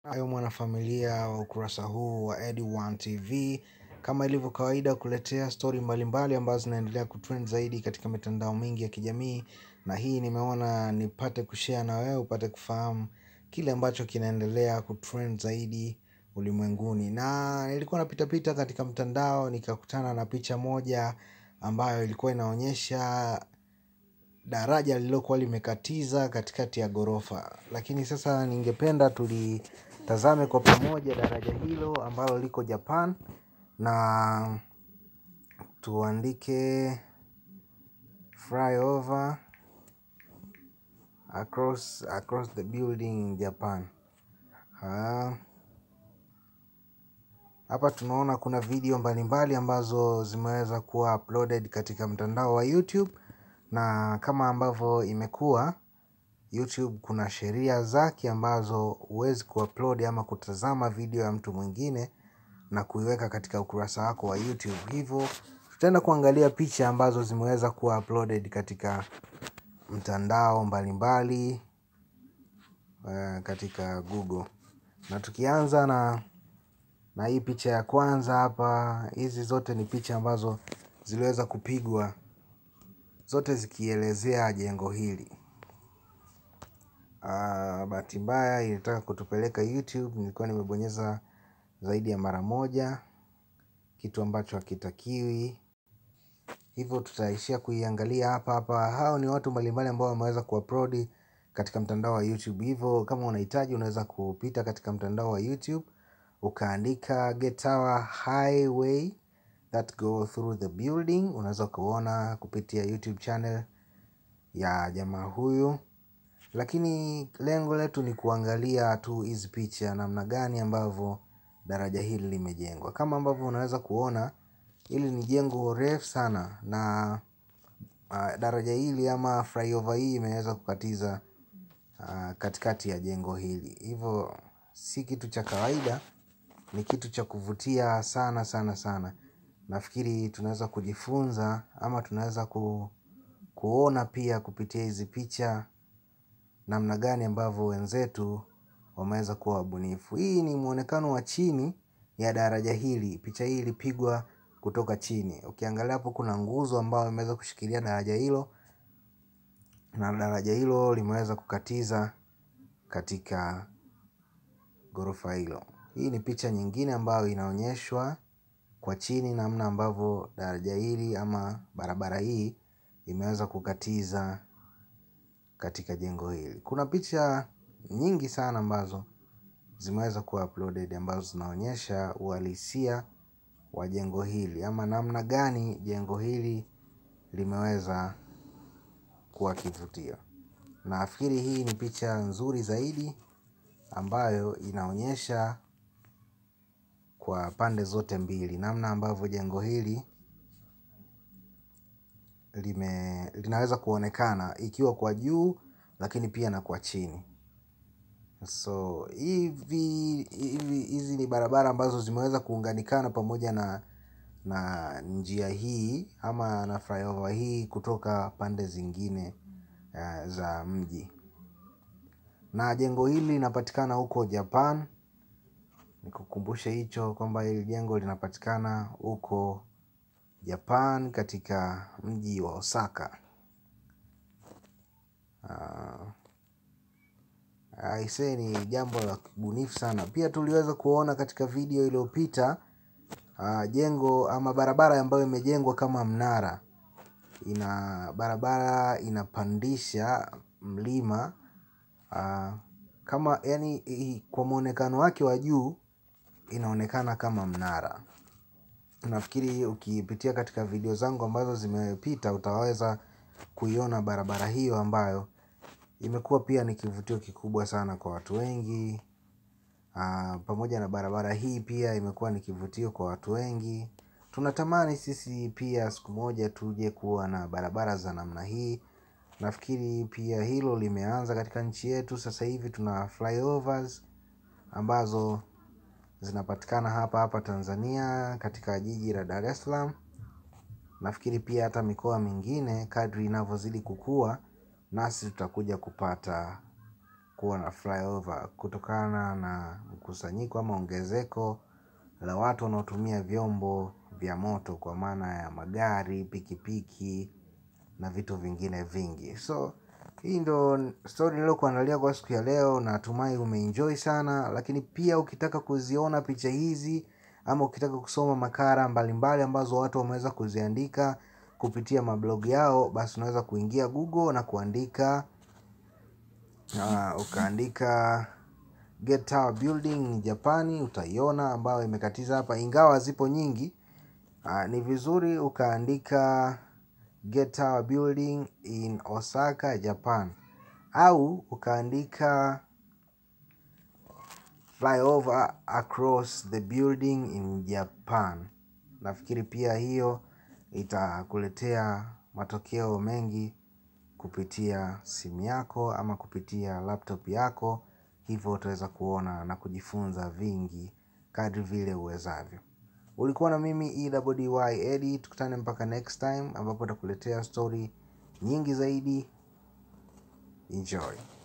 Hayo mwanafamilia wa ukurasa huu wa Edi1 TV, kama ilivyo kawaida kuletea stori mbalimbali ambazo zinaendelea kutrend zaidi katika mitandao mingi ya kijamii, na hii nimeona nipate kushare na wewe upate kufahamu kile ambacho kinaendelea kutrend zaidi ulimwenguni. Na nilikuwa napita pita katika mtandao nikakutana na picha moja ambayo ilikuwa inaonyesha daraja lililokuwa limekatiza katikati ya ghorofa. Lakini sasa ningependa tulitazame kwa pamoja daraja hilo ambalo liko Japan na tuandike flyover across, across the building in Japan. Hapa tunaona kuna video mbalimbali ambazo zimeweza kuwa uploaded katika mtandao wa YouTube na kama ambavyo imekuwa YouTube kuna sheria zake ambazo huwezi kuupload ama kutazama video ya mtu mwingine na kuiweka katika ukurasa wako wa YouTube. Hivyo tutaenda kuangalia picha ambazo zimeweza kuwa uploaded katika mtandao mbalimbali katika Google. Na tukianza na na hii picha ya kwanza hapa, hizi zote ni picha ambazo ziliweza kupigwa zote zikielezea jengo hili. Bahati mbaya ilitaka kutupeleka YouTube, nilikuwa nimebonyeza zaidi ya mara moja, kitu ambacho hakitakiwi. Hivyo tutaishia kuiangalia hapa hapa. Hao ni watu mbalimbali ambao wameweza kuupload katika mtandao wa YouTube. Hivyo kama unahitaji unaweza kupita katika mtandao wa YouTube ukaandika get our highway that go through the building. Unaweza kuona kupitia YouTube channel ya jamaa huyu, lakini lengo letu ni kuangalia tu hizi picha namna gani ambavyo daraja hili limejengwa. Kama ambavyo unaweza kuona hili ni jengo refu sana na daraja hili ama flyover hii imeweza kukatiza katikati ya jengo hili. Hivyo si kitu cha kawaida, ni kitu cha kuvutia sana sana sana. Nafikiri tunaweza kujifunza ama tunaweza kuona pia kupitia hizi picha namna gani ambavyo wenzetu wameweza kuwa wabunifu. Hii ni muonekano wa chini ya daraja hili. Picha hii ilipigwa kutoka chini. Ukiangalia hapo kuna nguzo ambayo imeweza kushikilia daraja hilo na daraja hilo limeweza kukatiza katika ghorofa hilo. Hii ni picha nyingine ambayo inaonyeshwa kwa chini namna ambavyo daraja hili ama barabara hii imeweza kukatiza katika jengo hili. Kuna picha nyingi sana ambazo zimeweza kuwa uploaded ambazo zinaonyesha uhalisia wa jengo hili ama namna gani jengo hili limeweza kuwa kivutio. Nafikiri hii ni picha nzuri zaidi ambayo inaonyesha kwa pande zote mbili namna ambavyo jengo hili linaweza kuonekana ikiwa kwa juu lakini pia na kwa chini. So hivi hizi ni barabara ambazo zimeweza kuunganikana pamoja na njia hii ama na flyover hii kutoka pande zingine za mji. Na jengo hili linapatikana huko Japan. Nikukumbushe hicho kwamba hili jengo linapatikana huko Japan katika mji wa Osaka. Aisee ni jambo la kibunifu sana. Pia tuliweza kuona katika video iliyopita jengo ama barabara ambayo imejengwa kama mnara. Ina barabara inapandisha mlima kama yaani kwa muonekano wake wa juu inaonekana kama mnara. Nafikiri ukipitia katika video zangu ambazo zimepita utaweza kuiona barabara hiyo ambayo imekuwa pia ni kivutio kikubwa sana kwa watu wengi. Pamoja na barabara hii pia imekuwa ni kivutio kwa watu wengi. Tunatamani sisi pia siku moja tuje kuwa na barabara za namna hii. Nafikiri pia hilo limeanza katika nchi yetu sasa hivi tuna flyovers ambazo zinapatikana hapa hapa Tanzania katika jiji la Dar es Salaam. Nafikiri pia hata mikoa mingine kadri inavyozidi kukua nasi tutakuja kupata kuwa na flyover kutokana na mkusanyiko ama ongezeko la watu wanaotumia vyombo vya moto kwa maana ya magari, pikipiki na vitu vingine vingi. So hii ndo story niliyokuandalia kwa siku ya leo, natumai umeenjoy sana. Lakini pia ukitaka kuziona picha hizi ama ukitaka kusoma makala mbalimbali ambazo watu wameweza kuziandika kupitia mablog yao, basi unaweza kuingia Google na kuandika uh, ukaandika Get Tower Building Japani, utaiona ambayo imekatiza hapa, ingawa zipo nyingi. Uh, ni vizuri ukaandika Get Tower Building in Osaka Japan, au ukaandika flyover across the building in Japan. Nafikiri pia hiyo itakuletea matokeo mengi kupitia simu yako ama kupitia laptop yako, hivyo utaweza kuona na kujifunza vingi kadri vile uwezavyo. Ulikuwa na mimi EWDY Eddie, tukutane mpaka next time ambapo nitakuletea story nyingi zaidi. Enjoy.